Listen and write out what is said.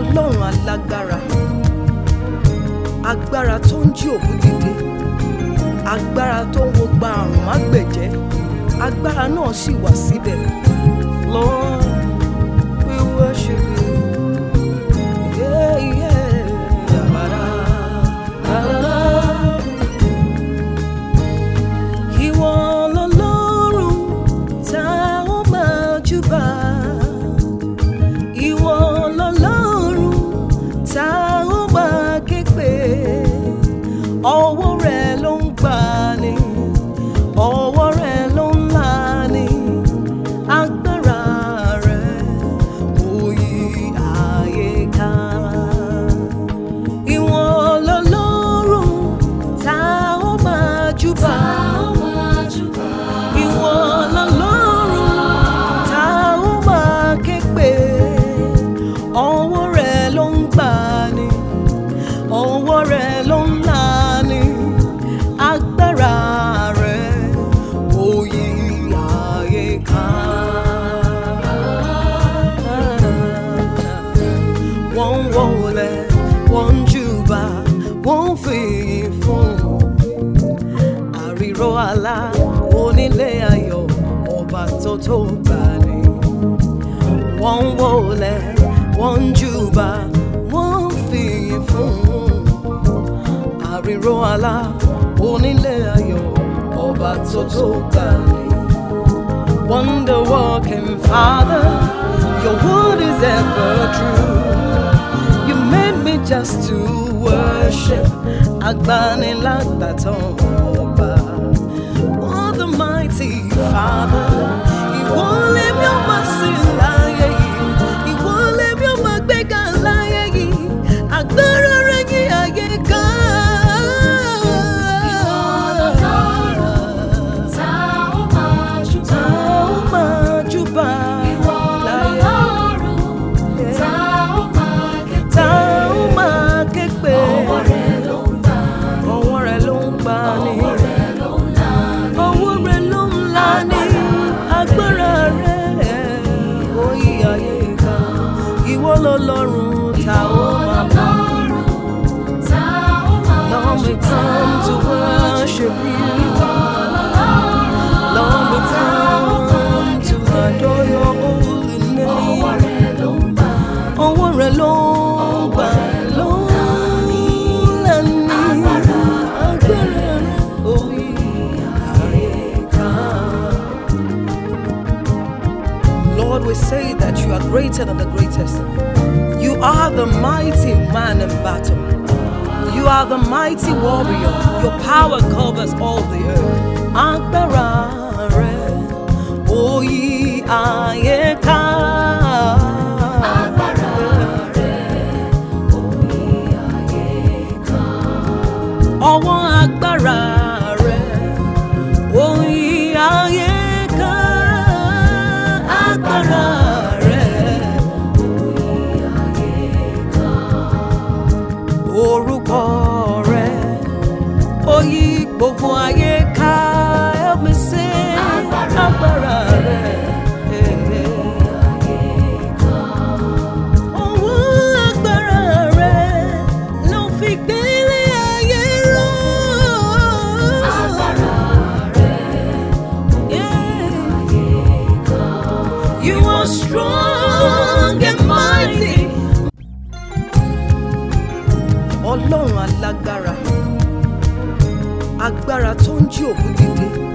ọlọ́run alágbára agbára tó ń jí òkú dìde agbára tó ń wo gba àrùn mágbẹ̀jẹ́ agbára náà sì wà síbẹ̀ Lord we worship you. Yeah, yeah. Yabara, yabara. Ìwọ lọlọ́run tá ó máa júbà. Ìwọ lọlọ́run tá ó máa ké pè. Ọwọ́ rẹ̀ ló ń gbani, ọwọ́ rẹ̀ ló ń lani. Agbára rẹ̀ ó yí ayé ká. Ìwọ lọlọ́run tá ó máa júbà. Ìwọ lọlọ́run tá ó máa ké pè. Ọwọ́ rẹ̀ ló ń gbani, ọwọ́ rẹ̀ ló ń lani. Agbára rẹ̀ ó yí ayé ká. Wọ́n ń wọlé, wọ́n ń júbà, wọ́n ń fìyìn fún àríró àlá onílé ayọ̀ ọba tó tó gbani. Wọ́n ń wọlé, wọ́n ń júbà, wọ́n ń fìyìn fún àríró àlá onílé ayọ̀ ọba tó tó gbani. Wonder walking Father, your word is ever true. You made me just to worship Agbanilagbatan Ọba. What the mighty Father, ìwọ lèmi ó máa sìn láyé yìí, ìwọ lèmi ó máa gbéga láyé yìí, agbára rẹ̀ yí ayé ká. Tá ó máa júbà láyé, tá ó máa ké pè. Ọwọ́ rẹ̀ ló ń gbà ní. Ọwọ́ rẹ̀ ló ń là ní. Agbára rẹ̀ ó yí ayé ká. Ìwọ lọ́lọ́run tá ó máa bá. Lord, we come to worship you. Lord, we come to adore your holy name. Ọwọ́ rẹ̀ ló ń gbà ló ń là ní. Agbára rẹ̀ ó yí ayé ká. Lord, we say that you are greater than the greatest. You are the mighty man in battle. You are the mighty warrior. Your power covers all the earth. Agbára rẹ̀ ó yí ayé ká. Ọwọ́ agbára rẹ̀ ó yí ayé ká. Agbára rẹ̀ orúkọ rẹ̀ ó yí gbogbo ayé ká. Help me sing agbára rẹ̀. Ọwọ́ agbára rẹ̀ ló fi gbélé ayé ró. Yeah. You are strong and mighty. Ọlọ́run alágbára, agbára tó ń jí òkú dìde,